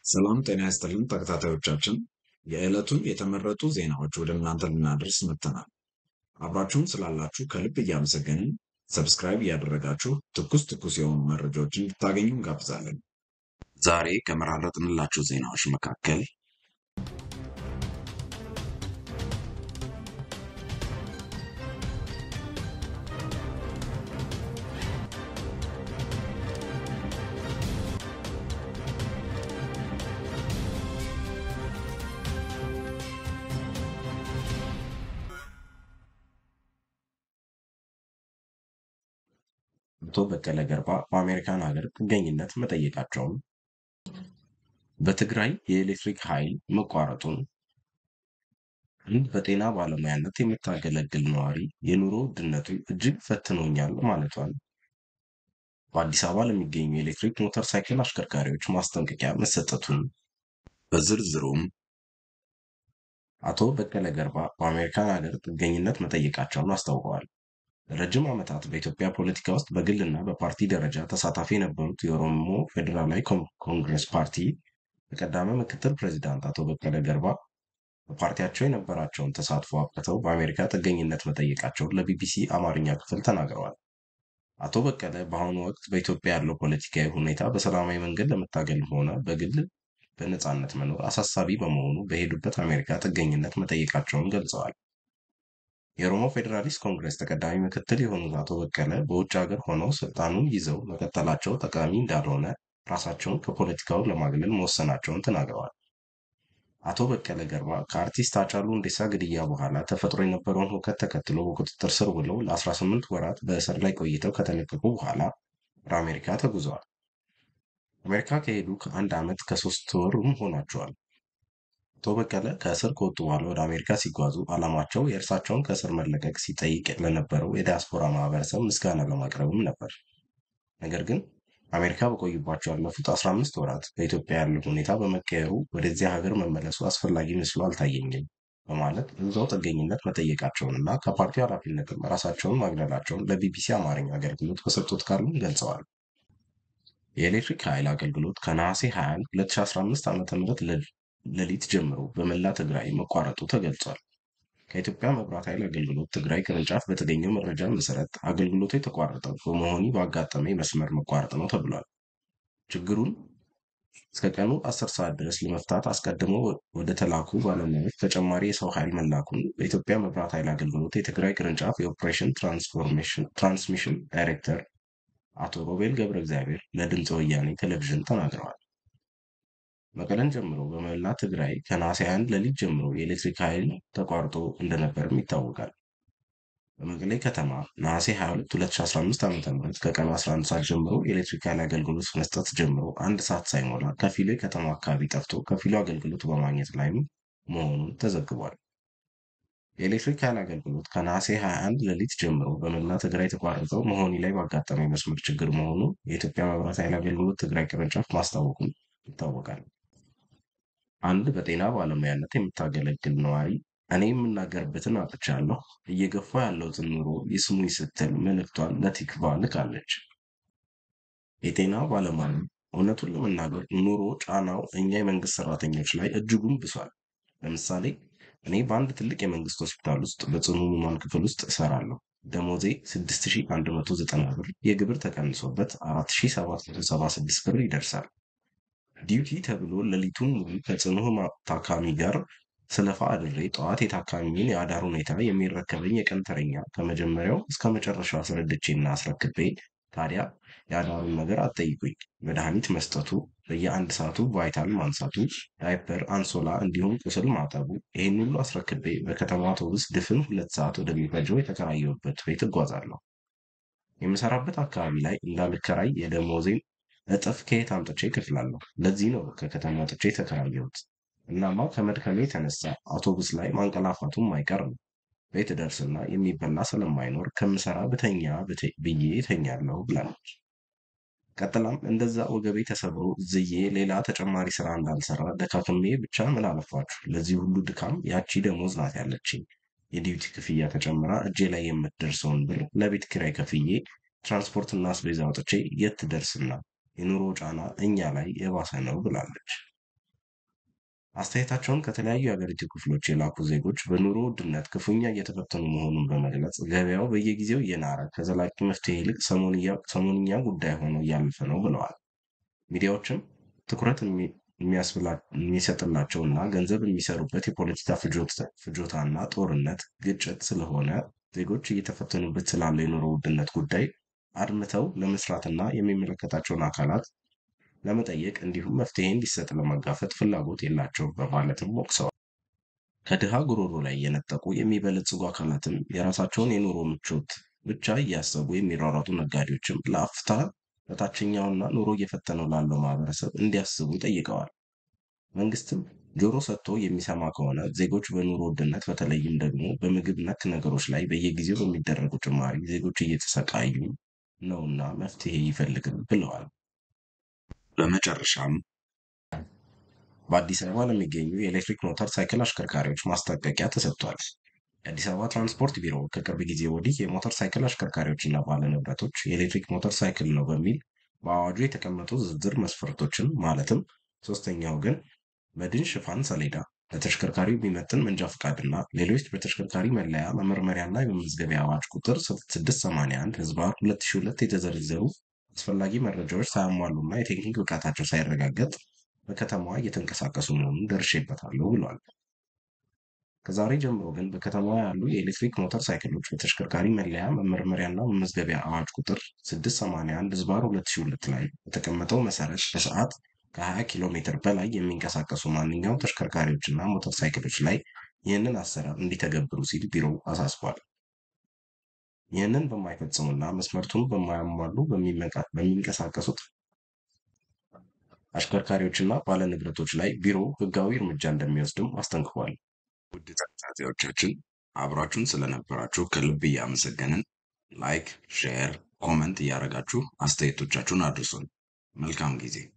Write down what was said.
ሰላም ጤና ይስጥልን ተከታታዮቻችን፣ የዕለቱን የተመረጡ ዜናዎች ወደ እናንተ ልናደርስ መጥተናል። አብራችሁን ስላላችሁ ከልብ እያመሰገንን ሰብስክራይብ እያደረጋችሁ ትኩስ ትኩስ የሆኑ መረጃዎችን እንድታገኙ እንጋብዛለን። ዛሬ ከመራረጥንላችሁ ዜናዎች መካከል አቶ በቀለ ገርባ በአሜሪካን ሀገር ጥገኝነት መጠየቃቸውን፣ በትግራይ የኤሌክትሪክ ኃይል መቋረጡን፣ አንድ በጤና ባለሙያነት የምታገለግል ነዋሪ የኑሮ ውድነቱ እጅግ ፈትኖኛል ማለቷን፣ በአዲስ አበባ ለሚገኙ የኤሌክትሪክ ሞተር ሳይክል አሽከርካሪዎች ማስጠንቀቂያ መሰጠቱን፣ በዝርዝሩም አቶ በቀለ ገርባ በአሜሪካን ሀገር ጥገኝነት መጠየቃቸውን አስታውቀዋል። ለረጅም ዓመታት በኢትዮጵያ ፖለቲካ ውስጥ በግልና በፓርቲ ደረጃ ተሳታፊ የነበሩት የኦሮሞ ፌዴራላዊ ኮንግረስ ፓርቲ ተቀዳሚ ምክትል ፕሬዚዳንት አቶ በቀለ ገርባ በፓርቲያቸው የነበራቸውን ተሳትፎ አብቅተው በአሜሪካ ጥገኝነት መጠየቃቸውን ለቢቢሲ አማርኛ ክፍል ተናግረዋል። አቶ በቀለ በአሁኑ ወቅት በኢትዮጵያ ያለው ፖለቲካዊ ሁኔታ በሰላማዊ መንገድ ለመታገልም ሆነ በግል በነፃነት መኖር አሳሳቢ በመሆኑ በሄዱበት አሜሪካ ጥገኝነት መጠየቃቸውን ገልጸዋል። የኦሮሞ ፌዴራሊስት ኮንግረስ ተቀዳሚ ምክትል የሆኑት አቶ በቀለ በውጭ ሀገር ሆነው ስልጣኑን ይዘው መቀጠላቸው ጠቃሚ እንዳልሆነ ራሳቸውን ከፖለቲካው ለማግለል መወሰናቸውን ተናግረዋል። አቶ በቀለ ገርባ ከአርቲስት ሃጫሉ ሁንዴሳ ግድያ በኋላ ተፈጥሮ የነበረውን ሁከት ተከትሎ በቁጥጥር ስር ውለው ለ18 ወራት በእስር ላይ ቆይተው ከተለቀቁ በኋላ ወደ አሜሪካ ተጉዘዋል። አሜሪካ ከሄዱ ከአንድ ዓመት ከሶስት ወርም ሆኗቸዋል። አቶ በቀለ ከእስር ከወጡ በኋላ ወደ አሜሪካ ሲጓዙ ዓላማቸው የእርሳቸውን ከእስር መለቀቅ ሲጠይቅ ለነበረው የዲያስፖራ ማህበረሰብ ምስጋና ለማቅረብም ነበር። ነገር ግን አሜሪካ በቆዩባቸው ያለፉት 15 ወራት በኢትዮጵያ ያለው ሁኔታ በመቀየሩ ወደዚያ ሀገር መመለሱ አስፈላጊ መስሎ አልታየኝም በማለት እዛው ጥገኝነት መጠየቃቸውንና ከፓርቲው ኃላፊነትም ራሳቸውን ማግለላቸውን ለቢቢሲ አማርኛ አገልግሎት በሰጡት ቃሉም ገልጸዋል። የኤሌክትሪክ ኃይል አገልግሎት ከነሐሴ 21 2015 ዓ.ም ሌሊት ጀምሮ በመላ ትግራይ መቋረጡ ተገልጿል። ከኢትዮጵያ መብራት ኃይል አገልግሎት ትግራይ ቅርንጫፍ በተገኘው መረጃ መሰረት አገልግሎቱ የተቋረጠው በመሆኒ ባጋጠመ የመስመር መቋረጥ ነው ተብሏል። ችግሩን እስከ ቀኑ 10 ሰዓት ድረስ ለመፍታት አስቀድሞ ወደ ተላኩ ባለሙያዎች ተጨማሪ የሰው ኃይል መላኩን በኢትዮጵያ መብራት ኃይል አገልግሎት የትግራይ ቅርንጫፍ የኦፕሬሽን ትራንስሚሽን ዳይሬክተር አቶ ሮቤል ገብረ እግዚአብሔር ለድምፀ ወያኔ ቴሌቪዥን ተናግረዋል። መቀለን ጀምሮ በመላ ትግራይ ከነሐሴ 21 ሌሊት ጀምሮ የኤሌክትሪክ ኃይል ተቋርጦ እንደነበርም ይታወቃል። በመቀሌ ከተማ ነሐሴ 22 2015 ዓ.ም ከቀኑ 11 ሰዓት ጀምሮ የኤሌክትሪክ ኃይል አገልግሎት መስጠት ጀምሮ አንድ ሰዓት ሳይሞላ ከፊሉ የከተማ አካባቢ ጠፍቶ ከፊሉ አገልግሎት በማግኘት ላይም መሆኑን ተዘግቧል። የኤሌክትሪክ ኃይል አገልግሎት ከነሐሴ 21 ሌሊት ጀምሮ በመላ ትግራይ የተቋረጠው መሆኒ ላይ ባጋጠመ የመስመር ችግር መሆኑ የኢትዮጵያ መብራት ኃይል አገልግሎት ትግራይ ቅርንጫፍ ማስታወቁን ይታወቃል። አንድ በጤና ባለሙያነት የምታገለግል ነዋሪ እኔ የምናገርበትን አጥቻለሁ፣ እየገፋ ያለውትን ኑሮ ይስሙኝ ስትል መልእክቷን ለቲክቫ ልካለች። የጤና ባለሙያ እውነቱን ለመናገር ኑሮ ጫናው እኛ የመንግስት ሰራተኞች ላይ እጅጉን ብሷል። ለምሳሌ እኔ በአንድ ትልቅ የመንግስት ሆስፒታል ውስጥ በጽኑ ህሙማን ክፍል ውስጥ እሰራለሁ። ደሞዜ 6190 ብር የግብር ተቀንሶበት 4776 ብር ይደርሳል። ዲዩቲ ተብሎ ሌሊቱን ሙሉ ከጽኑ ታካሚ ጋር ስለፋ አድሬ ጠዋት የታካሚውን የአዳር ሁኔታ የሚረከበኝ የቀን ተረኛ ከመጀመሪያው እስከ መጨረሻው አስረድቼና አስረክቤ ታዲያ የአዳሩን ነገር አትጠይቁኝ። መድኃኒት መስጠቱ፣ በየአንድ ሰዓቱ ቫይታል ማንሳቱ፣ ዳይፐር፣ አንሶላ እንዲሁም ቁስል ማጠቡ፣ ይህን ሁሉ አስረክቤ በከተማ አውቶቡስ ድፍን ሁለት ሰዓት ወደሚፈጀው የተከራየሁበት ቤት እጓዛለሁ። የምሰራበት አካባቢ ላይ እንዳልከራይ የደሞዜን እጥፍ ከየት አምጥቼ እከፍላለሁ? ለዚህ ነው ከከተማ ወጥቼ የተከራየሁት። እናማ ከመድከሜ የተነሳ አውቶቡስ ላይ ማንቀላፋቱም አይቀር ነው። ቤት ደርስና የሚበላ ስለማይኖር ከምሰራ ብተኛ ብዬ እተኛለሁ ብላለች። ቀጥላም እንደዛ ወገቤ ተሰብሮ ዝዬ ሌላ ተጨማሪ ስራ እንዳልሰራ ደካክሜ ብቻ ምን አለፋችሁ ለዚህ ሁሉ ድካም ያቺ ደሞዝ ናት ያለችኝ። የዲዩቲ ክፍያ ተጨምራ እጄ ላይ የምትደርሰውን ብር ለቤት ኪራይ ከፍዬ ትራንስፖርትና አስቤዛ አውጥቼ የት ትደርስና የኑሮ ጫና እኛ ላይ የባሰ ነው ብላለች። አስተያየታቸውን ከተለያዩ የሀገሪቱ ክፍሎች የላኩ ዜጎች በኑሮ ውድነት ክፉኛ እየተፈተኑ መሆኑን በመግለጽ ገበያው በየጊዜው እየናረ ከዘላቂ መፍትሄ ይልቅ ሰሞንኛ ጉዳይ ሆኖ እያለፈ ነው ብለዋል። ሚዲያዎችም ትኩረት የሚሰጥላቸውና ገንዘብ የሚሰሩበት የፖለቲካ ፍጆታና ጦርነት፣ ግጭት ስለሆነ ዜጎች እየተፈተኑበት ስላለ የኑሮ ውድነት ጉዳይ አድምተው ለመስራትና የሚመለከታቸውን አካላት ለመጠየቅ እንዲሁም መፍትሄ እንዲሰጥ ለመጋፈጥ ፍላጎት የላቸውም በማለትም ወቅሰዋል። ከድሃ ጉሮሮ ላይ የነጠቁ የሚበለጽጉ አካላትም የራሳቸውን የኑሮ ምቾት ብቻ እያሰቡ የሚሯሯጡ ነጋዴዎችም ለአፍታ ለታችኛውና ኑሮ እየፈተነው ላለው ማህበረሰብ እንዲያስቡ ጠይቀዋል። መንግስትም ጆሮ ሰጥቶ የሚሰማ ከሆነ ዜጎች በኑሮ ውድነት በተለይም ደግሞ በምግብ ነክ ነገሮች ላይ በየጊዜው በሚደረጉ ጭማሪ ዜጎች እየተሰቃዩ ነውና መፍትሄ ይፈልግም ብለዋል። በመጨረሻም በአዲስ አበባ ለሚገኙ የኤሌክትሪክ ሞተር ሳይክል አሽከርካሪዎች ማስጠንቀቂያ ተሰጥቷል። የአዲስ አበባ ትራንስፖርት ቢሮ ከቅርብ ጊዜ ወዲህ የሞተር ሳይክል አሽከርካሪዎችና ባለንብረቶች የኤሌክትሪክ ሞተር ሳይክል ነው በሚል በአዋጁ የተቀመጡ ዝርዝር መስፈርቶችን ማለትም ሶስተኛ ወገን መድን ሽፋን ሰሌዳ፣ ለተሽከርካሪው የሚመጥን መንጃ ፈቃድና ሌሎች በተሽከርካሪ መለያ መመርመሪያና የመመዝገቢያ አዋጅ ቁጥር 681 ህዝባር 2002 የተዘረዘሩ አስፈላጊ መረጃዎች ሳያሟሉና የቴክኒክ ብቃታቸው ሳይረጋገጥ በከተማዋ እየተንቀሳቀሱ መሆኑን ደርሼበታለሁ ብሏል። ከዛሬ ጀምሮ ግን በከተማዋ ያሉ የኤሌክትሪክ ሞተር ሳይክሎች በተሽከርካሪ መለያ መመርመሪያና መመዝገቢያ አዋጅ ቁጥር 681 ህዝባር 2002 ላይ በተቀመጠው መሰረት በሰዓት ከ20 ኪሎ ሜትር በላይ የሚንቀሳቀሱ ማንኛውም ተሽከርካሪዎችና ሞተር ሳይክሎች ላይ ይህንን አሰራር እንዲተገብሩ ሲል ቢሮው አሳስቧል። ይህንን በማይፈጽሙና መስመርቱን በማያሟሉ በሚንቀሳቀሱት አሽከርካሪዎችና ባለንብረቶች ላይ ቢሮ ህጋዊ እርምጃ እንደሚወስድም አስጠንቅቋል። ውድ ተከታታዮቻችን አብራችሁን ስለነበራችሁ ከልብ እያመሰገንን ላይክ፣ ሼር፣ ኮመንት እያደረጋችሁ አስተያየቶቻችሁን አድርሱን። መልካም ጊዜ